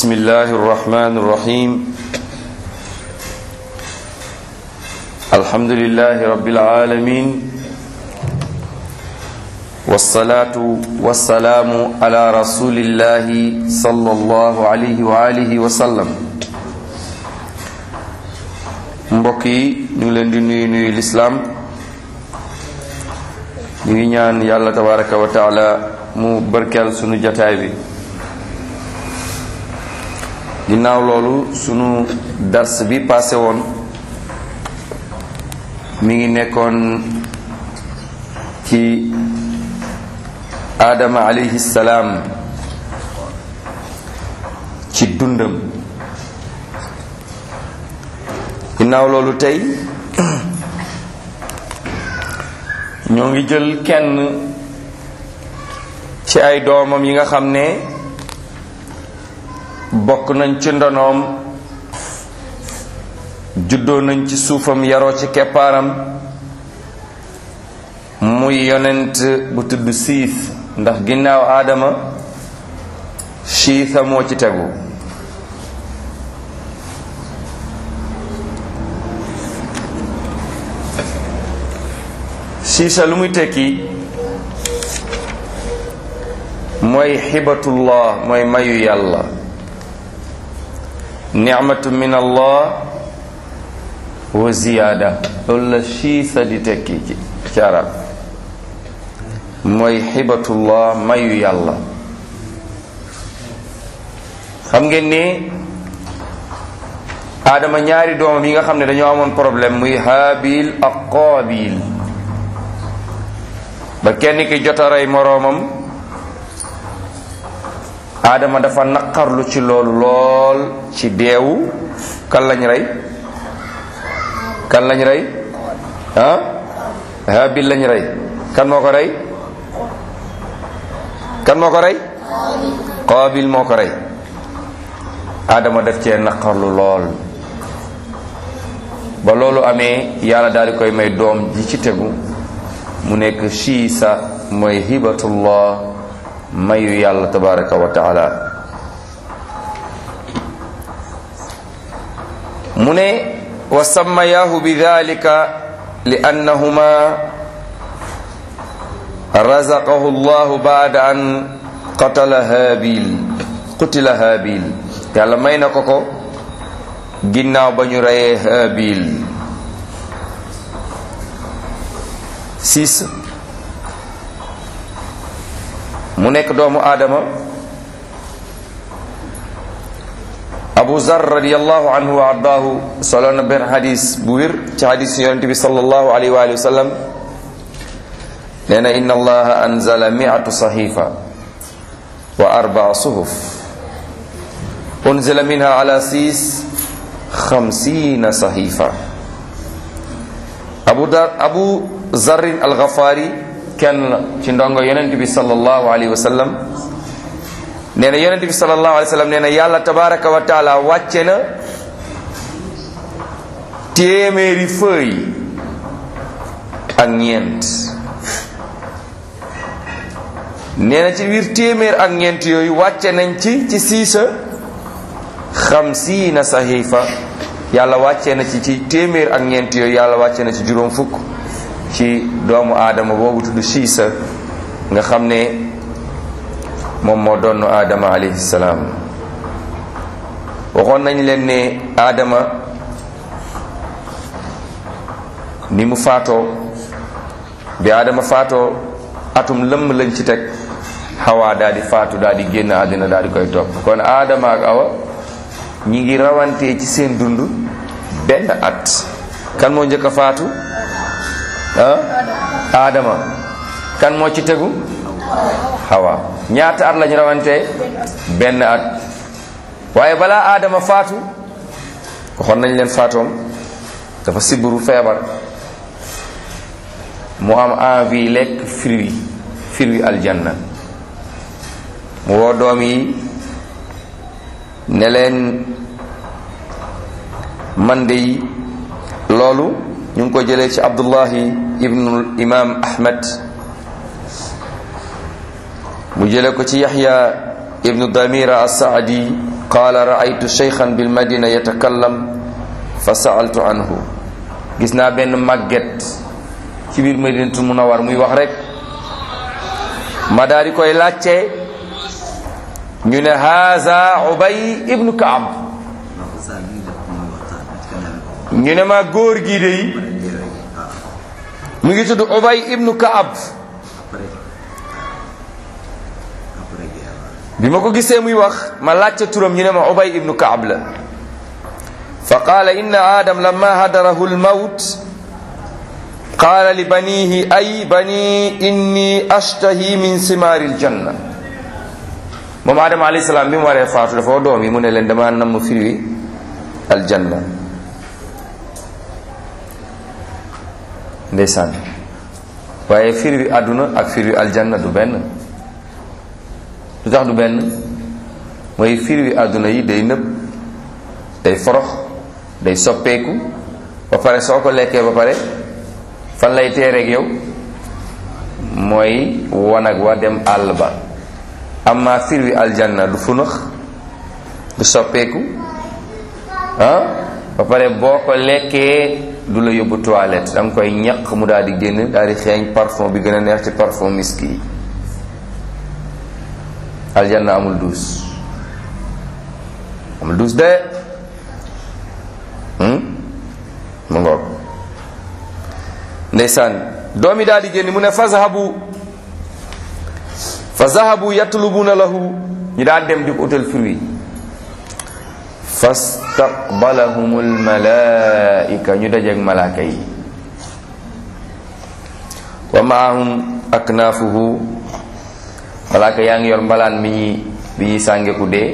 بسم الله الرحمن الرحيم الحمد لله رب العالمين والصلاة والسلام على رسول الله صلى الله عليه وآله وسلم mbokk yi ñu ngi leen di nuyu nuyu lislaam ñu ngi ñaan yàlla tabaraka wa taala mu barkeel sunu jataay bi ginnaaw loolu sunu dars bi passé woon mi ngi nekkoon ci aadama alayhi salaam ci dundam ginnaaw loolu tey ñoo ngi jël kenn ci ay doomam yi nga xam ne bokk nañ ci ndonoom juddoo nañ ci suufam yaroo ci keppaaram muy yonent bu tudd siif ndax ginnaaw aadama siisa moo ci tegu siisa lu muy tekki mooy xibatullah mooy mayu yàlla nicmatu min allah wa ziyaada loolu la siisa di tekki ci ci arab mooy xibatullah mayu yàlla xam ngeen ni aadama ñaari doomam yi nga xam ne dañoo amoon problème muy haabil ak qaabil ba kenn ki jot a rey moroomam aadama dafa naqarlu ci loolu lool ci deewu kan lañ rey kan lañ rey ah haabil lañ rey kan moo ko rey kan moo ko rey qaabil moo ko rey aadama def cee naqarlu lool ba loolu amee yàlla daal di koy may doom ji ci tegu mu nekk siisa mooy hibatullah mayu yàlla tabaraka wa taala mu ne wa sammayaahu bi dalika li annahuma razaqahu llahu baada an qatala haabil qutila haabil yàlla may na ko ko ginnaaw ba ñu reyee haabil siis mu nekk doomu aadama abu zar radiallahu anhu wa ardaahu solo na benn xadis bu wér ci xadis yonente bi sallallahu alayhi wa sallam nee na inna allaha anzala miatu saxifa wa arbaa suhuf unzila minha ala siis xamsiina saxifa abu dar abu zarrin alxafaari kenn la ci ndongo yonent bi sallallahu alayhi wa sallam nee na yonent bi sallallahu alayhi wa sallam nee na yàlla tabaraka wa taala wàcce na téeméeri fëy ak ñeent nee na ci biir téeméer ak ñeent yooyu wàcce nañ ci ci siisa xamsiina saxiifa yàlla wàcce na ci ci téeméer ak ñeent yooyu yàlla wàcce na ci juróom fukk ci doomu aadama boobu tudd siisa nga xam ne moom moo doon aadama alayhi salaam waxoon nañ leen ne aadama ni mu faatoo bi aadama faatoo atum lëmm lañ ci teg xawaa daal di faatu daal di génn àddina daal di koy topp kon aadama ak awa ñi ngi rawantee ci seen dund benn at kan moo njëkk a faatu ah aadama kan moo ci tegu xawa ñaata at lañu rawantee benn at waaye balaa aadama faatu waxoon nañ leen faatoom dafa sibbiru feebar mu am envie lekk fruit fruit aljanna mu woo doom yi ne leen man de loolu ñu ngi ko jëlee ci abdullahi ibnu imam ahmad mu jële ko ci yaxya ibnu damira as-saadi qaala raaytu cheykhan bil madina yatakallam fa saaltu anhu gis naa benn màgget ci biir madinatul munawar muy wax rek ma daal di koy laajte ñu ne haza ubay ibnu kaab ñu ne ma góor gii de mu ngi tudd ubay ibnu kaab bi ma ko gisee muy wax ma laajte turam ñu ne ma ubay ibnu kaab la fa qaala inna adam lamma hadarahu lmawt qaala li banihi ay bani inni ashtahi min simaari ljanna moom adama alayhi salaam bi mu waree faatu dafa doom yi mu ne leen dama namm firi aljanna ndeysaan waaye firi wi àdduna ak firi wi aljanna du benn lu tax du benn mooy firi wi àdduna yi day nëb day forox day soppeeku ba pare soo ko lekkee ba pare fan lay teereeg yow mooy wanag wa dem àll ba amma fir wi aljanna du funax du soppeeku ah ba pare boo ko lekkee du la yóbbu toilette da nga koy ñaq mu daal di génn daal di xeeñ parfum bi gën a neex ci parfum miski yi aljanna amul duus amul duus de mu ngoog ndeysaan doom yi daal di génn mu ne fa zahabu fa zahabu yatlubuna lahu ñu daal dem di ko utal fruit fastaqbalahum almalaika ñu dajeeg malaaka yi wa maahum aknaafuhu malaaka yaa ngi yor mbalaan mi ñi bi ñuy sànge ku dee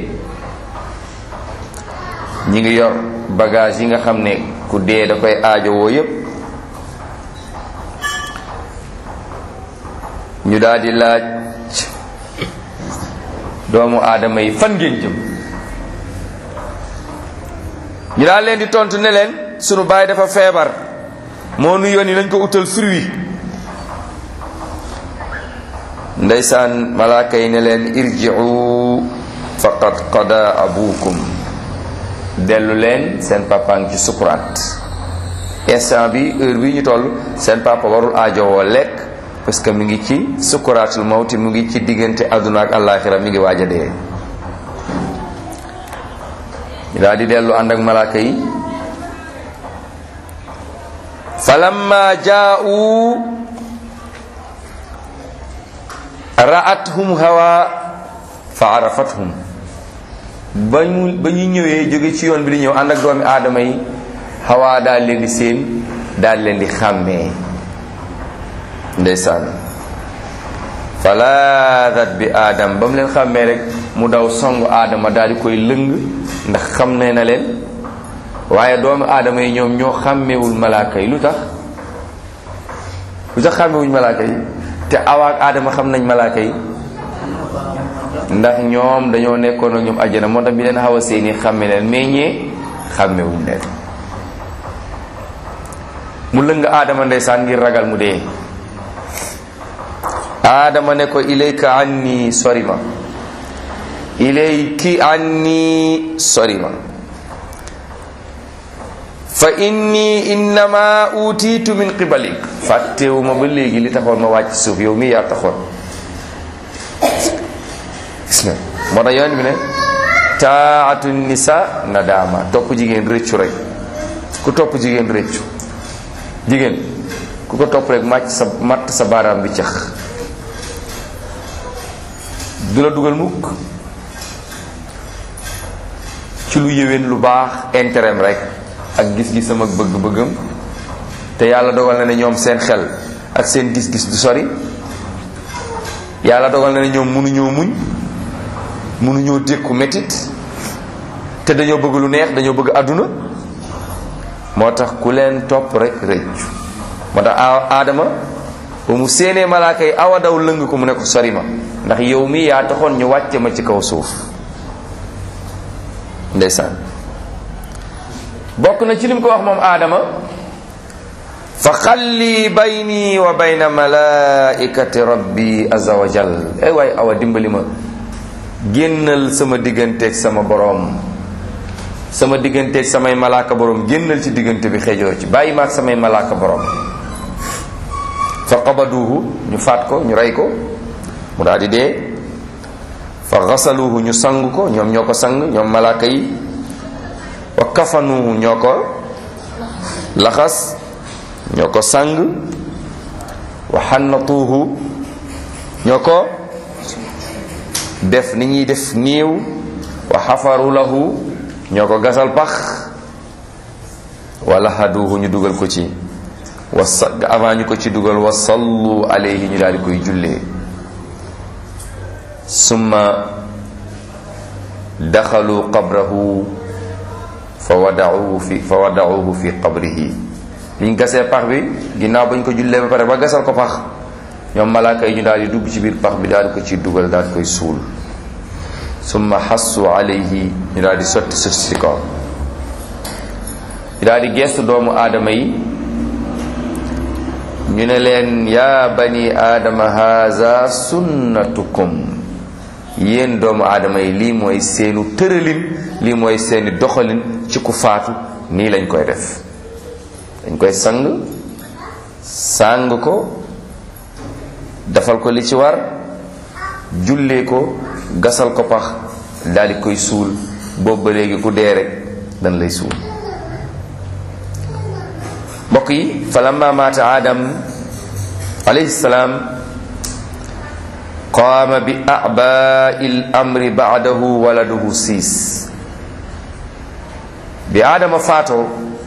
ñi ngi yor bagage yi nga xam ne ku dee da koy aajowoo yépp ñu daal di laaj doomu aadama yi fan ngeen jëm ñu daal leen di tontu ne leen sunu baay dafa feebar moo nu yónni nañ ko utal fruit ndeysaan malaaka yi ne leen irji'u faqad qada abukum dellu leen seen papa ngi ci sukuraat instant bi heure bi ñu toll seen papa warul aajowoo lekk parce que mi ngi ci sukuraatul mawti mu ngi ci diggante àdduna ak àllaaxira mi ngi waaj a dee ñu daal di dellu ànd ak malaaka yi falamma jaa'u ra'athum hawa fa arafathum ba ñu ba ñu ñëwee jóge ci yoon bi di ñëw ànd ak doomi aadama yi hawa daal leen di seen daal leen di xàmmee ndeysaan falaadat bi aadam ba mu leen xàmmee rek mu daw song aadama daal di koy lëng ndax xam ne na leen waaye doomu aadama yi ñoom ñoo xàmmewul malaaka yi lu tax lu tax xàmmewuñ malaaka yi te awaak aadama xam nañ malaaka yi ndax ñoom dañoo nekkoon ak ñoom àjjana moo tax bi leen xaw a seeni xàmme leen mais ñee xàmmewuñ leen mu lëng aadama ndeysaan ngir ragal mu dee aadama ne ko ilayka anni sori ma ilayki anni sori ma fa inni innama utiitu min qibalik fàttewu ma ba léegi li taxoon ma wàcc suuf yow mii yaa taxoon gis nga moo tax yonent bi ne taatu nisa nadaama topp jigéen rëccu rek ku topp jigéen rëccu jigéen ku ko topp rek màcc sa matt sa baaraam bi cax du la dugal mukk ci lu yéwén lu baax intérêt rek ak gis-gisam ak bëgg-bëggam te yàlla dogal na ne ñoom seen xel ak seen gis-gis du sori yàlla dogal na ne ñoom mënuñoo muñ mënuñoo dékku métit te dañoo bëgg lu neex dañoo bëgg àdduna moo tax ku leen topp rek rëccu moo tax aadama ba mu séenee malaaka yi awa daw lëng ko mu ne ko sori ma ndax yow mi yaa taxoon ñu wàcce ma ci kaw suuf ndeysaan bokk na ci lim ko wax moom aadama fa xalli bayni wa bayna malaikati rabbi azza wa jal ay waay awa dimbali ma génnal sama digganteeg sama boroom sama digganteeg samay malaaka boroom génnal ci diggante bi xejoo ci bàyyi ma ak samay malaaka boroom fa qabaduuhu ñu faat ko ñu rey ko mu daal di dee fa xasaluuhu ñu sang ko ñoom ñoo ko sang ñoom malaaka yi wa kafanuuhu ñoo ko laxas ñoo ko sang wa xannatuuhu ñoo ko def ni ñuy def niiw wa xafaru lahu ñoo ko gasal pax wala haduuhu ñu dugal ko ci wa sa avant ñu ko ci dugal wa sallu alayhi ñu daal di koy jullee summa daxalu qabrahu fa wadauhu fi fa wadauhu fi qabrihi biñ gasee pax bi ginnaaw bañ ko jullee ba pare ba gasal ko pax ñoom malaaka yi ñu daal di dugg ci biir pax bi daal di ko ciy dugal daal di koy suul summa xassu alayhi ñu daal di sotti suuf si kaw ñu daal di gestu doomu aadama yi ñu ne leen yaa bani aadama haza sunnatukum yéen doomu aadama yi lii mooy seenu tëralin lii mooy seeni doxalin ci ku faatu nii lañ koy def dañ koy sang sàng ko defal ko li ci war jullee ko gasal ko pax daal di koy suul boobu ba léegi ku dee rek dañ lay suul mbokk yi fa lamma maata aadam alayhi salaam qaama bi abai l amri baadahu waladuhu siis bi aadama faatoo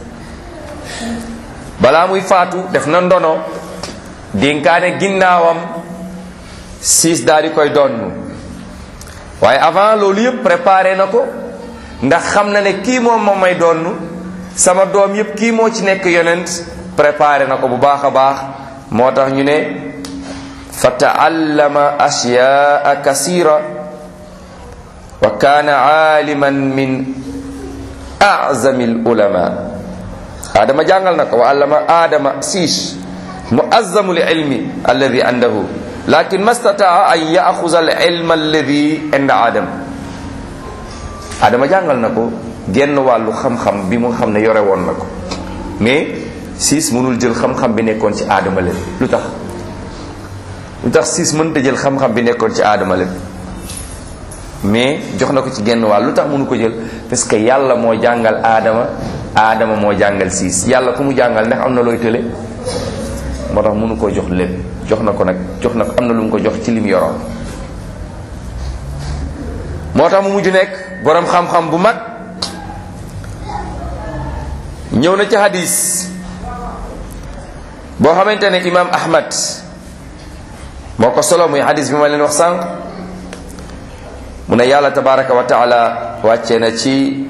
balaa muy faatu def na ndono dénkaane ginnaawam siis daal di koy donn waaye avant loolu yëpp préparé na ko ndax xam na ne kii moom moom may donn sama doom yëpp kii moo ci nekk yonent préparé na ko bu baax a baax moo tax ñu ne fa taallama ashyaa kasira wa kaana aaliman min azami al ulama aadama jàngal na ko wa allama aadama siis muazzamu li ilmi alladi indahu lakin ma stataa an yaxuza al ilma alladi inda aadam aadama jàngal na ko genn wàllu xam-xam bi mu xam ne yore woon na ko mais siis mënul jël xam-xam bi nekkoon ci aadama leen lu tax lu tax siis mënta jël xam-xam bi nekkoon ci aadama leen mais jox na ko ci genn wàll lu tax mënu ko jël parce que yàlla moo jàngal aadama aadama moo jàngal siis yàlla ku mu jàngal ndax am na looy tële moo tax mënu koo jox lépp jox na ko nag jox na ko am na lu mu ko jox ci lim yoroon moo tax mu mujj nekk boroom xam-xam bu mag ñëw na ci hadis boo xamante ne imam ahmad moo ko solo muy hadis bi ma leen wax sànq mu ne yàlla tabaraka wa taala wàcce na ci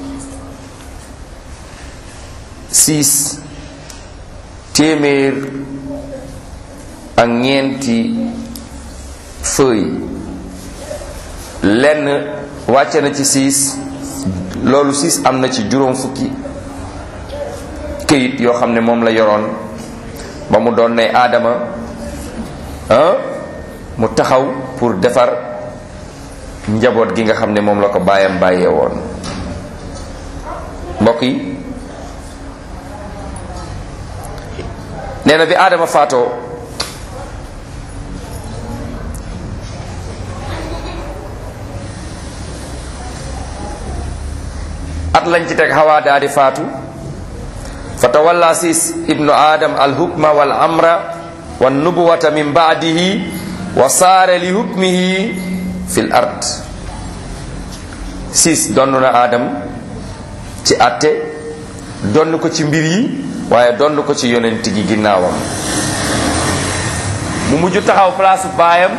siis téeméer ak ñeenti feuille lenn wàcce na ci siis loolu siis am na ci juróom fukki këyit yoo xam ne moom la yoroon ba mu doon ne aadama ah mu taxaw pour defar njaboot gi nga xam ne moom la ko baayam bàyyee woon mbokk yi nee na bi aadama faatoo at lañ ci teg xawaa daa di faatu fa tawalla siis ibnu adam alhukma wal amra wan nubuwata min baadihi wa saare li hukmihi fil ard siis donn na aadam ci atte donn ko ci mbir yi waaye donn ko ci yonent gi ginnaawam mu mujj taxaw place baayam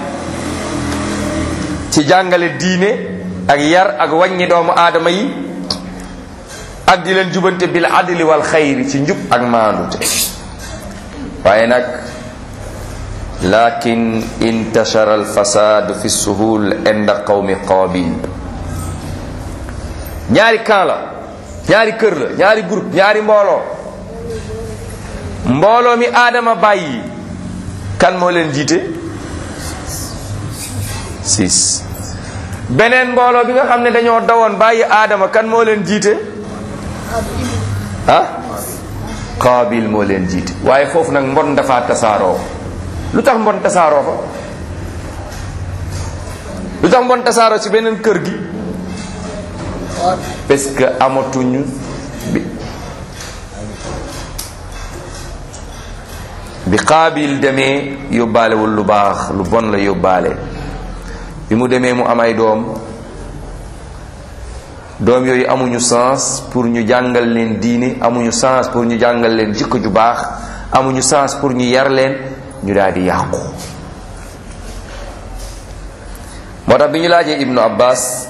ci jàngale diine ak yar ak wàññi doomu aadama yi ak di leen jubante bil adli wal xayri ci njub ak maandute waaye nag lakin intashara al fasad fi suhul inda qawmi qabil ñaari camp la ñaari kër la ñaari groupe ñaari mbooloo mbooloo mi aadama bàyyi kan moo leen jiite six beneen mbooloo bi nga xam ne dañoo dawoon bàyyi aadama kan moo leen jiite ah qaabil moo leen jiite waaye foofu nag mbon dafa tasaaroo lu tax mbon tasaaroo fa lu tax mbon tasaaroo ci beneen kër gi parce que amatuñu bi bi qaabil demee yóbbaalewul lu baax lu bon la yóbbaale bi mu demee mu am ay doom doom yooyu amuñu sens pour ñu jàngal leen diine amuñu sens pour ñu jàngal leen jikko ju baax amuñu sens pour ñu yar leen ñu daal di yàqu moo tax bi ñu laajee ibnu abbas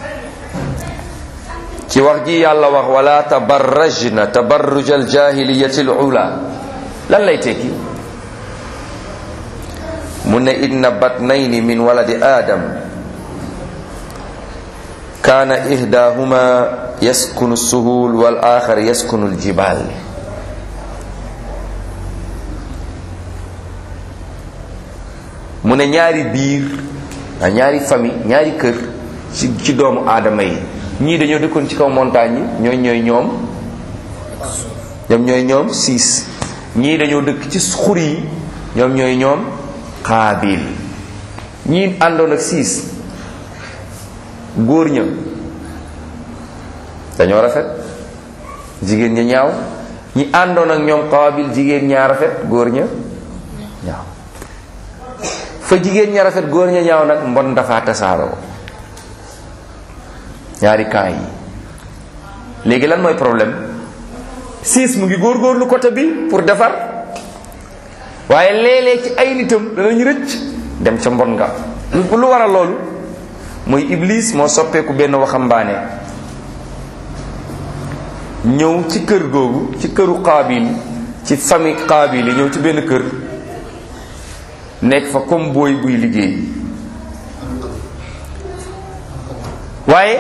ci wax ji yàlla wax wala tabarrajna tabarruj al jahiliyati al ula lan lay tekki mu ne inna batnayni min waladi adam kaana ihdahuma yaskunu suhul wal axar yaskunu aljibal mu ne ñaari biir a ñaari famille ñaari kër ci ci doomu aadama yi ñii dañoo dëkkoon ci kaw montagne yi ñooy ñooy ñoom ñoom ñooy ñoom siis ñii dañoo dëkk ci xur yi ñoom ñooy ñoom xaabil ñii àndoon ak siis góor ña dañoo rafet jigéen ña ñaaw ñi àndoon ak ñoom xaabil jigéen ñaa rafet góor ña ñaaw fa jigéen ña rafet góor ña ñaaw nag mbon dafa tasaaroo ñaari camp yi léegi lan mooy problème siis mu ngi góorgóorlu côté bi pour defar waaye léeg-léeg ci ay nitam danañ rëcc dem ca mbon nga lu waral loolu mooy iblis moo soppeeku benn waxambaane ñëw ci kër googu ci këru qaabil ci famille qaabil yi ñëw ci benn kër nekk fa comme booy buy liggéey waaye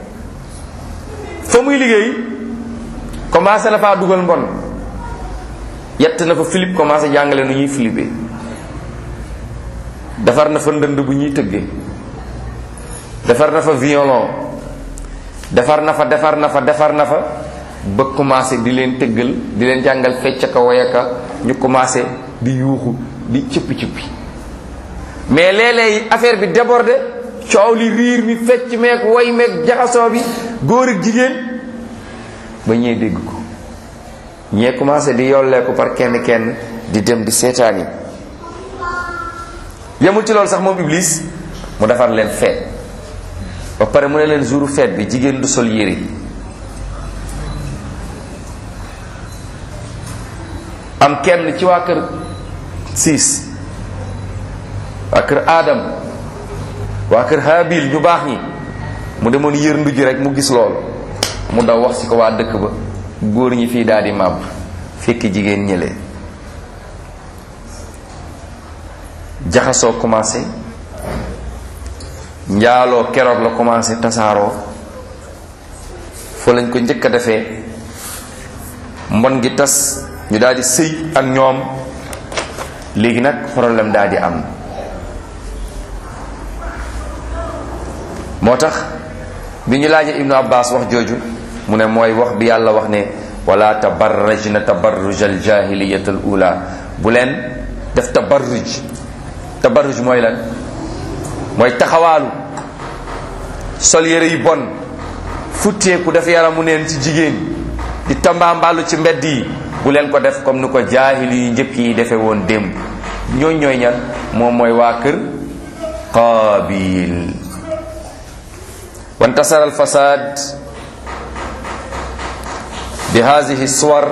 fa muy liggéey commencé na faa dugal mbon yett na fa Philippe commencé jàngale nu ñuy Philippe defar na fa ndënd bu ñuy tëggee defar na fa violon defar na fa defar na fa defar na fa ba commencé di leen tëggal di leen jàngal fecc ka woyaka ñu commencé di yuuxu di cëppi cëppi mais léeg-léeg affaire bi débordé coow li riir mi fecc meeg woy meeg jaxasoo bi góor ak jigéen ba ñee dégg ko ñee commencé di yolleeku par kenn kenn di dem di seetaan yi yemul ci loolu sax moom iblis mu defar leen feet ba pare mu ne leen jouru feet bi jigéen du sol yére am kenn ci waa kër siis waa kër aadam waa kër habil ñu baax ñi mu demoon yër ndu ji rek mu gis loolu mu daw wax ci ko waa dëkk ba góor ñi fii daal di màbb fekki jigéen ñële jaxasoo commencé njaaloo keroog la commencé tasaaroo foo lañ ko njëkk a defee mbon gi tas ñu daal di sëy ak ñoom léegi nag problème daal di am moo tax bi ñu laajee ibnu abbas wax jooju mu ne mooy wax bi yàlla wax ne wala tabarrajna tabarruj al jahiliyat al ula bu leen def tabarruj tabarruj mooy lan mooy taxawaalu sol yére yu bon futteeku def yaramu neen ci jigéen di tambaambalu ci mbedd yi bu leen ko def comme ni ko jaahil yu njëkk yi defe woon démb ñooñ ñooy ñan moom mooy waa kër qaabil wantasara alfasad bi hadihi suwar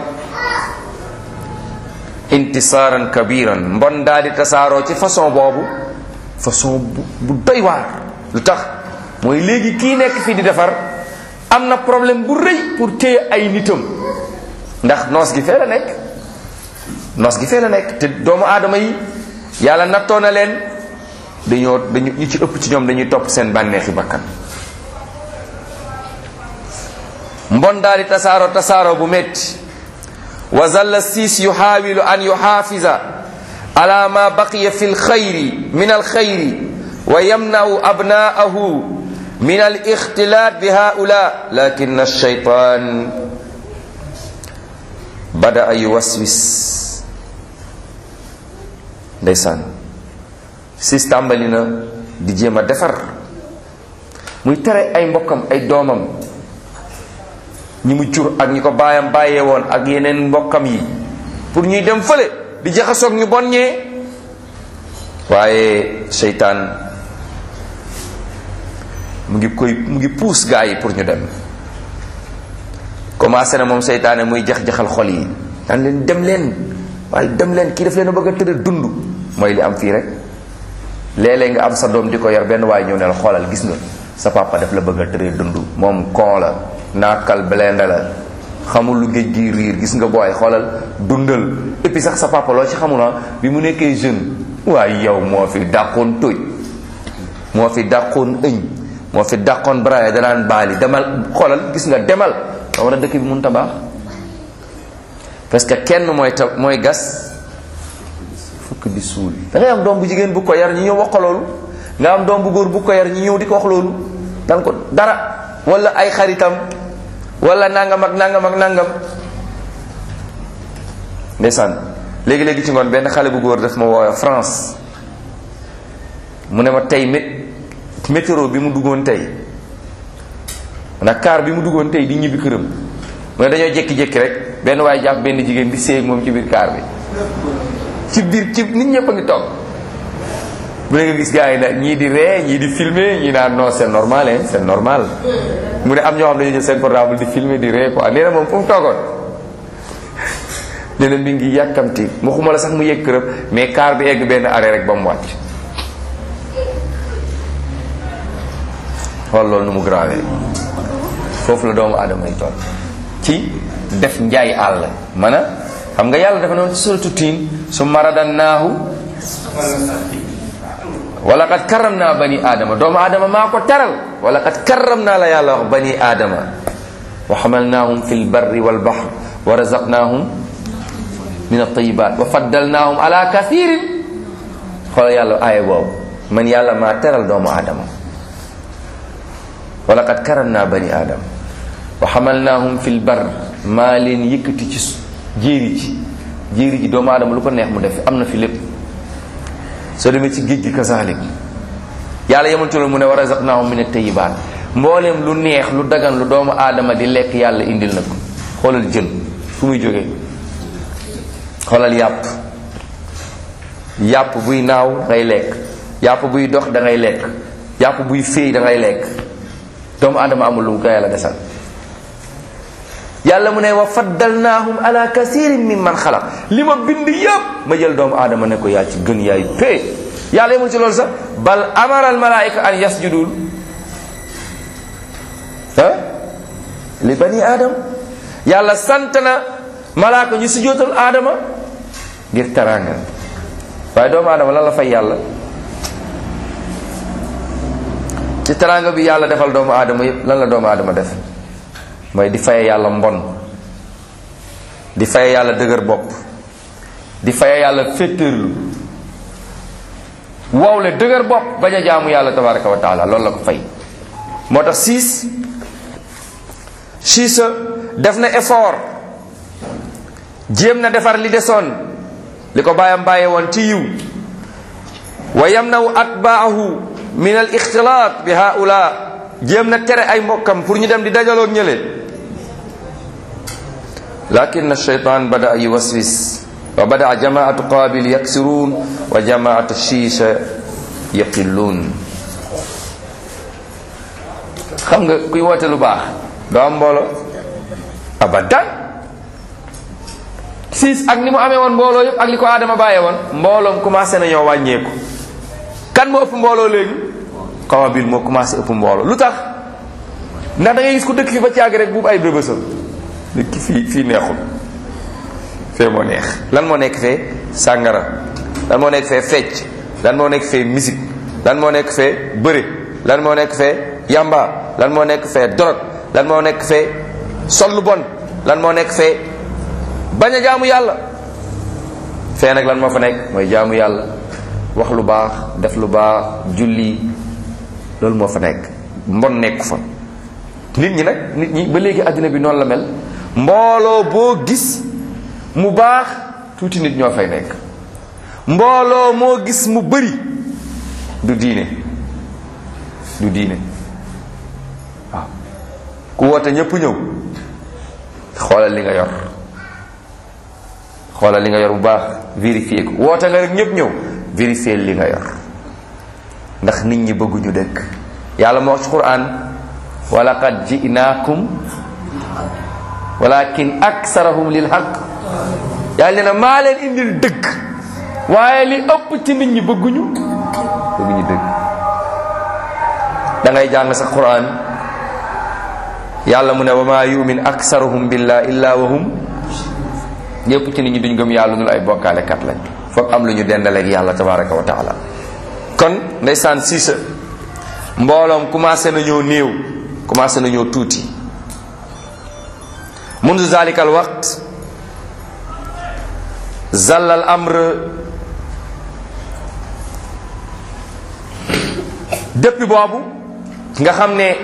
intisaaran kabiran mbon daal di tasaaroo ci façon boobu façon bu bu doy waar lu tax mooy léegi kii nekk fii di defar am na problème bu rëy pour téye ay nitam ndax noos gi fee la nekk noos gi fee la nekk te doomu aadama yi yàlla nattoo na leen dañoo dañu ñu ci ëpp ci ñoom dañuy topp seen bànneexi bakkan mbon daal di tasaaro tasaaro bu metti wa zalla siis yuxaawilu an yuxaafisa ala ma baqiya fi lxayri min alxayri wa yamnau abnaahu min al ixtilaat bi haula lakin alcheytan bada a yuwaswis ndeysaan sis tàmbali na di jéem a defar muy tere ay mbokkam ay doomam ñi mu jur ak ñi ko baayam bàyyee woon ak yeneen mbokkam yi pour ñuy dem fële di jaxasoog ñu bon ñee waaye seytaan mu ngi koy mu ngi puus gaa yi pour ñu dem commencé na moom seytaane muy jax-jaxal xol yi daan leen dem leen waaye dem leen kii daf leen a bëgg a tëral dund mooy li am fii rek léeg-léeg nga am sa doom di ko yar benn waaye ñëw ne la xoolal gis nga sa papa daf la bëgg a tëral dund moom kon la naakal belende la xamul lu géej gi riir gis nga booy xoolal dundal et puis sax sa papa loo ci xamula bi mu nekkee jeune waaye yow moo fi dàqoon tóoj moo fi dàqoon ëñ moo fi dàqoon braille danaan baali demal xoolal gis nga demal da war a dëkk bi mun tabaax parce que kenn mooy ta mooy gas fukk di suul da ngay am doom bu jigéen bu ko yar ñi ñëw wax ko loolu nga am doom bu góor bu ko yar ñi ñëw di ko wax loolu dan ko dara wala ay xaritam wala nangam ak nangam ak nangam ndeysaan léegi-léegi ci ngoon benn xale bu góor daf ma woowe France mu ne ma tey mé météo bi mu duggoon tey nag car bi mu duggoon tey di ñibbi këram mu ne dañoo jékki-jékki rek benn waaye jàpp benn jigéen di séy moom ci biir car bi ci biir ci nit ñëpp a ngi toog mu ne nga gis gars yi nag ñii di ree ñii di filmer ñii naan non c'est normal hein c'est normal mu ne am ñoo xam ne dañu jël seen portable di filmer di ree quoi nee na moom fu mu toogoon nee na mi ngi yàkkamti waxuma la sax mu yegg këram mais car bi egg benn arrêt rek ba mu wàcc xool loolu nu mu grave foofu la doomu aadama yi toll ci def njaay àll mana xam nga yàlla dafa noonu ci suratu tiin su maradannaahu wala qad karram naa bani aadama doomu aadama maa ko teral wala qad karram naa la yàlla wax bani aadama wa xamalnaahum fi lbarri walbahr wa razaqnaahum min altayibat wa faddalnaahum ala kathirin xoolal yàlla aaya boobu man yàlla maa teral doomu aadama wa laqad karam naa bani aadama wa xamalnaahum fi lbar maa leen yëkkati ci jéeri ji jéeri ji doomu aadama lu ko neex mu def am na fi lépp soo demee ci géej gi kazalik yàlla yemul ci loolu mu ne wa razaqnaahum min at-tayyibaat mbooleem lu neex lu dagan lu doomu aadama di lekk yàlla indil na ko xoolal jën fu muy jógee xoolal yàpp yàpp buy naaw ngay lekk yàpp buy dox da ngay lekk yàpp buy féey da ngay lekk doomu aadama amul lu ko yàlla desal yàlla mu ne wa faddalnaahum ala kasirin min man xalaq li ma bind yëpp ma jël doomu aadama ne ko yaa ci gën yaay pee yàlla yemul ci loolu sax bal amara al malaika an yasjudul ah li bani aadam yàlla sant na malaaka ñu sujjóotal aadama ngir teraanga waaye doomu aadama lan la fay yàlla ci teraanga bi yàlla defal doomu aadama yépp lan la doomu aadama def mooy di faye yàlla mbon di faye yàlla dëgër bopp di faye yàlla féttërlu wowle dëgër bopp bañ a jaamu yàlla tabaraka wa taala loolu la ko fay moo tax siis siisa def na effort jéem na defar li desoon li ko bàyyam bàyyee woon ci yiw wa yamnawu atbaahu min al ixtilaat bi haula jéem na tere ay mbokkam pour ñu dem di dajaloo ñële lakin alcheytan bada yuwaswis wa bada jamaatu qabil yaksiruun wa jamaatu shiisha yaqilluun xam nga kuy woote lu baax doo am mbooloo abadan siis ak ni mu amee woon mbooloo yëpp ak li ko aadama bàyyee woon mbooloom commencé nañoo wàññeeku kan moo ëpp mbooloo léegi Qabil moo commencé ëpp mbooloo lu tax ndax da ngay gis ku dëkk fi ba caag rek buubu ay bébësal dëkk fii fii neexul fee moo neex lan moo nekk fee sàngara lan moo nekk fee fecc lan moo nekk fee musique lan moo nekk fee bëre lan moo nekk fee yamba lan moo nekk fee dorog lan moo nekk fee sol lu bon lan moo nekk fee bañ a jaamu yàlla fee nag lan moo fa nekk mooy jaamu yàlla wax lu baax def lu baax julli loolu moo fa nekk mbon nekku fa nit ñi nag nit ñi ba léegi àddina bi noonu la mel mbooloo boo gis mu baax tuuti nit ñoo fay nekk mbooloo moo gis mu bëri du diine du diine waaw ku woote ñëpp ñëw xoolal li nga yor xoolal li nga yor bu baax vérifier ko woote nga rek ñëpp ñëw vérifier li nga yor ndax nit ñi bëgguñu dëkk yàlla moo wax ci quran wa laqad ji'naakum walakin aksarahum lil haqq yàlla nee na maa leen indil dëgg waaye li ëpp ci nit ñi bëgguñu bëgguñu dëgg da ngay jàng sa quran yàlla mu ne wa maa yumin aksaruhum billah illa wa hum ñëpp ci nit ñi duñ gëm yàlla nul ay bokkaale kat lañ foog am lu ñu dendaleeg yàlla tabaraka wa taala kon ndeysaan siisa mbooloom commencé nañoo néew commencé nañoo tuuti mundu zalika al waqt zalla al amr depuis boobu nga xam ne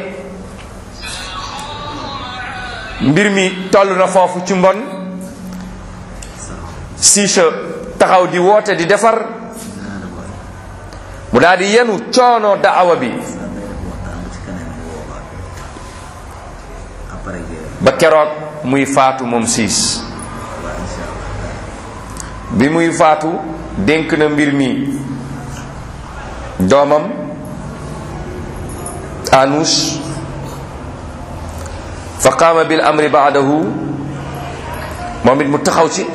mbir mi toll na foofu ci mbon siisa taxaw di woote di defar mu daal di yenu coono daawa bi ba keroog muy faatu moom siis bi muy faatu dénk na mbir mi doomam anuus fa qaama bil amri baadahu moom it mu taxaw ci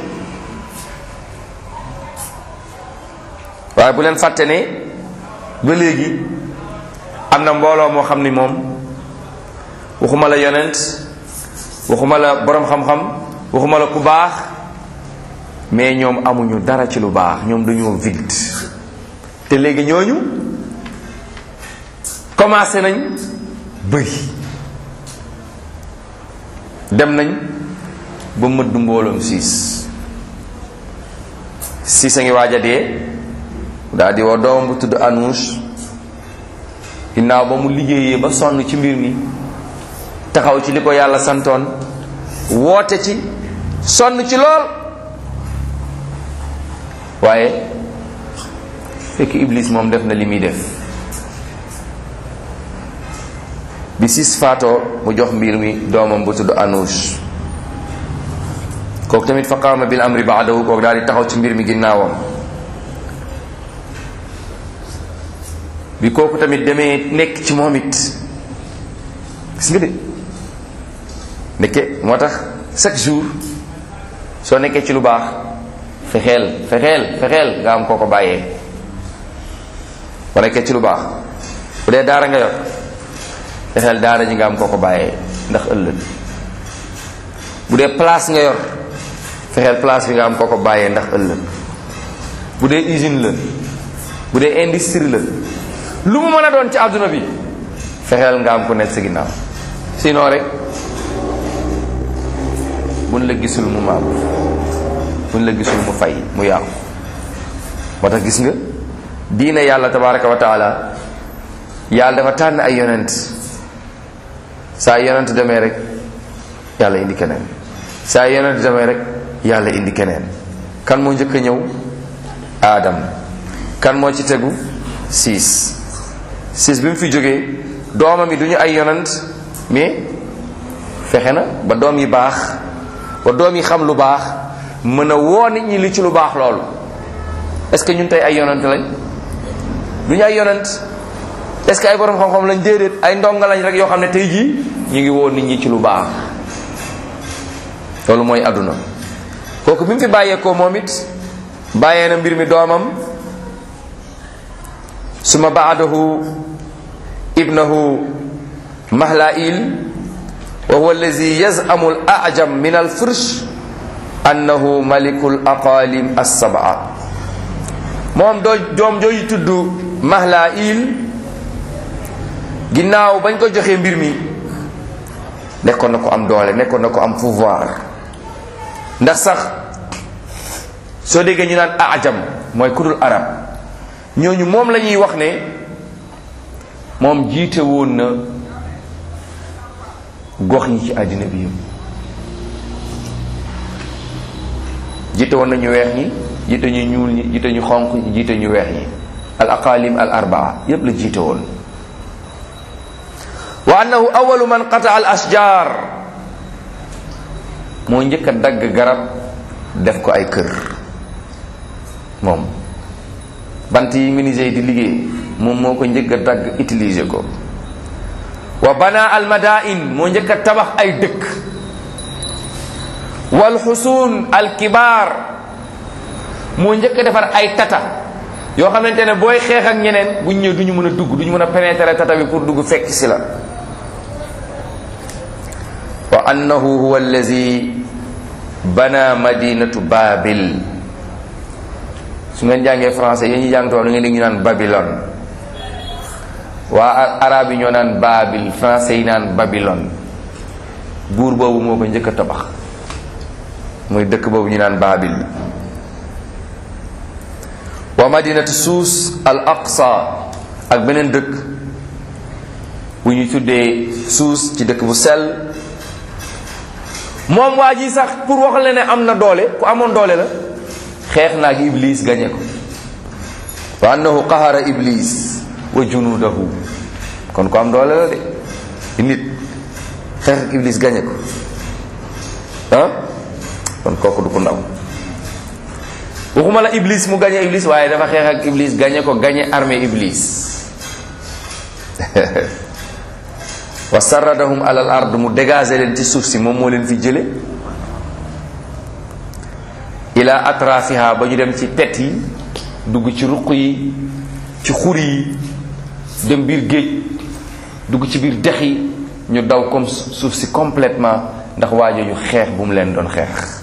waaye bu leen fàtte ne ba léegi am na mbooloo moo xam ni moom waxuma la yonent waxuma la boroom xam-xam waxuma la ku baax mais ñoom amuñu dara ci lu baax ñoom dañoo vide te léegi ñooñu commencé nañ bëri dem nañ ba mëdd mbooloom siis siis a ngi waaj a dee daal di woo doomam bu tudd Anuus ginnaaw ba mu liggéeyee ba sonn ci mbir mi taxaw ci li ko yàlla santoon woote ci sonn ci lool waaye fekk Iblis moom def na li muy def bi sis faatoo mu jox mbir mi doomam bu tudd Anuus kooku tamit fa qaama bil amri baadahu kooku daal di taxaw ci mbir mi ginnaawam bi kooku tamit demee nekk ci moom it gis nga de nekke moo tax chaque jour soo nekkee ci lu baax fexeel fexeel fexeel nga am koo ko bàyyee boo nekkee ci lu baax bu dee daara nga yor fexeel daara ji nga am koo ko bàyyee ndax ëllëg bu dee place nga yor fexeel place bi nga am koo ko bàyyee ndax ëllëg bu dee usine la bu dee industrie la lu mu mën a doon ci àdduna bi fexeel nga am ku nekk sa ginnaaw sinon rek buñ la gisul mu maam buñ la gisul mu fay mu yàqu moo tax gis nga diine yàlla tabaraka wa taala yàlla dafa tànn ay yonent saa yonent demee rek yàlla indi keneen saa yonent demee rek yàlla indi keneen kan moo njëkk a ñëw aadam kan moo ci tegu siis siis bi mu fi jógee doomam yi du ñu ay yonent mais fexe na ba doom yi baax ba doom yi xam lu baax mën a woo nit ñi li ci lu baax loolu est-ce que ñun tey ay yonent lañ du ñu ay yonent est-ce que ay borom xam-xam lañ déedéet ay ndonga lañ rek yoo xam ne tey jii ñu ngi woo nit ñi ci lu baax loolu mooy àdduna kooku bi mu fi bàyyeekoo moom it bàyyee na mbir mi doomam suma baadahu ibnahu mahlail wa huwa allazi yazamu al ajam min al fursh annahu maliku l aqalim assabaa moom doo doom jooju tudd mahlail ginnaaw bañ ko joxee mbir mi nekkoon na ko am doole nekkoon na ko am pouvoir ndax sax soo déggee ñu naan ajam mooy kudul arab ñooñu moom la ñuy wax ne moom jiite woon na gox yi ci àddina bi yëpp jiite woon na ñu weex ñi jiite ñu ñuul ñi jiite ñu xonq ñi jiite ñu weex ñi al aqalim al arbaa yépp la jiite woon wa annahu awalu man qata al ashjar moo njëkk a dagg garab def ko ay kër moom bant yi menuisier di liggéey moom moo ko njëkk a dagg utiliser ko wa bana al madain moo njëkk a tabax ay dëkk wal xusuun al kibaar moo njëkk a defar ay tata yoo xamante ne booy xeex ak ñeneen buñ ñëw du ñu mën a dugg du ñu mën a pénétrer tata bi pour dugg fekk si la wa annahu huwa allazi bana madinatu babil su ngeen jàngee français yéen ñi jàng tubaab da ngeen dégg ñu naan babylone waa arab yi ñoo naan babil français yi naan babylone buur boobu moo ko njëkk a tabax muy dëkk boobu ñu naan babil wa madinatu suus al aqsa ak beneen dëkk bu ñu tuddee suus ci dëkk bu sell moom waa ji sax pour wax la ne am na doole ku amoon doole la xeex naag iblis gañe ko wa annahu qahara iblis wa junudahu kon ku am doole la de di nit xeex ak iblis gañe ko ah kon kooku du ko ndaw waxuma la iblis mu gañe iblis waaye dafa xeex ak iblis gañe ko gañe armée iblis wa sarradahum alal ard mu dégager leen ci suuf si moom moo leen fi jële ila atrafiha ba ñu dem ci pet yi dugg ci ruq yi ci xur yi dem biir géej dugg ci biir dex yi ñu daw comme suuf si complètement ndax waajooju xeex bu mu leen doon xeex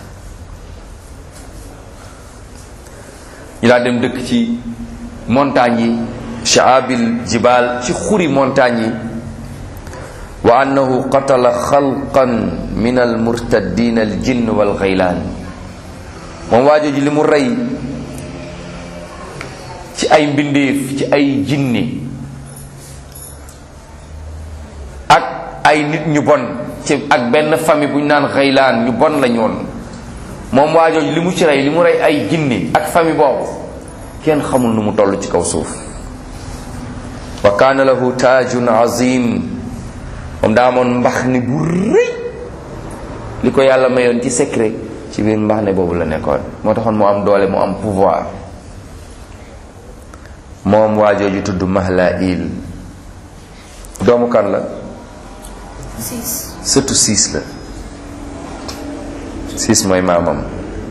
ñu laa dem dëkk ci montagne yi shaabil jibal ci xuri montagne yi wa annahu qatala xalqan min almurtaddin aljinn walxaylaan moom waajooju li mu rey ci ay mbindeef ci ay jinne ak ay nit ñu bon ci ak benn famille bu ñu naan xaylaan ñu bon la ñoon moom waajooju li mu ci rey li mu rey ay jinne ak famille boobu kenn xamul nu mu toll ci kaw suuf wa kaana lahu taajun azim moom daa amoon mbax ni bu rëy li ko yàlla mayoon ci secret ci biir mbax ne boobu la nekkoon moo taxoon mu am doole mu am pouvoir moom waajooju tudd Mahlail doomu kan la siis surtout siis la siis mooy maamam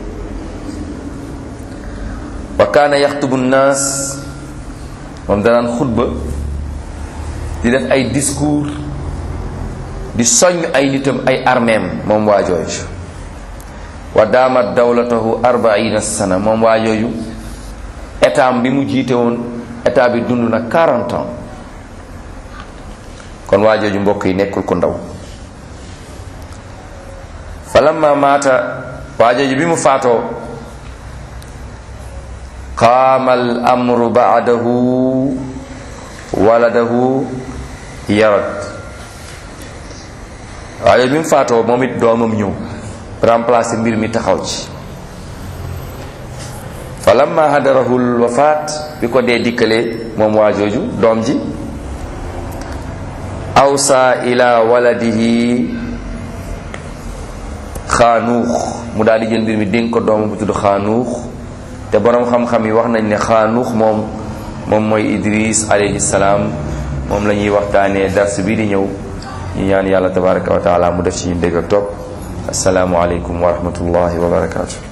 wa kaana yaxtubu nnaas moom danaan xutba di def ay discours di soññ ay nitam ay armeem moom waajooju wa daamat dawlatahu arbaina sana moom waajooju état bi mu jiite woon état bi dund na 40 ans kon waajooju mbokk yi nekkul ku ndaw falamma maata waajooju bi mu faatoo qaama al amru baadahu waladahu yarad waajooju bi mu faatoo moom it doomam ñëw remplacer mbir mi taxaw ci falamma hadarahu l wafaat bi ko dee dikkalee moom waajooju doom ji awsa ila waladihi xaanuux mu daal di jël mbir mi dénk ko doomam bu tudd xaanuux te boroom xam-xam yi wax nañ ne xaanuux moom moom mooy idris alayhi salaam moom la ñuy waxtaanee dars bii di ñëw ñu ñaan yàlla tabaraka wa taala mu def ci ñu dégg ak topp asalaamu aleykum wa rahmatullahi wa barakatu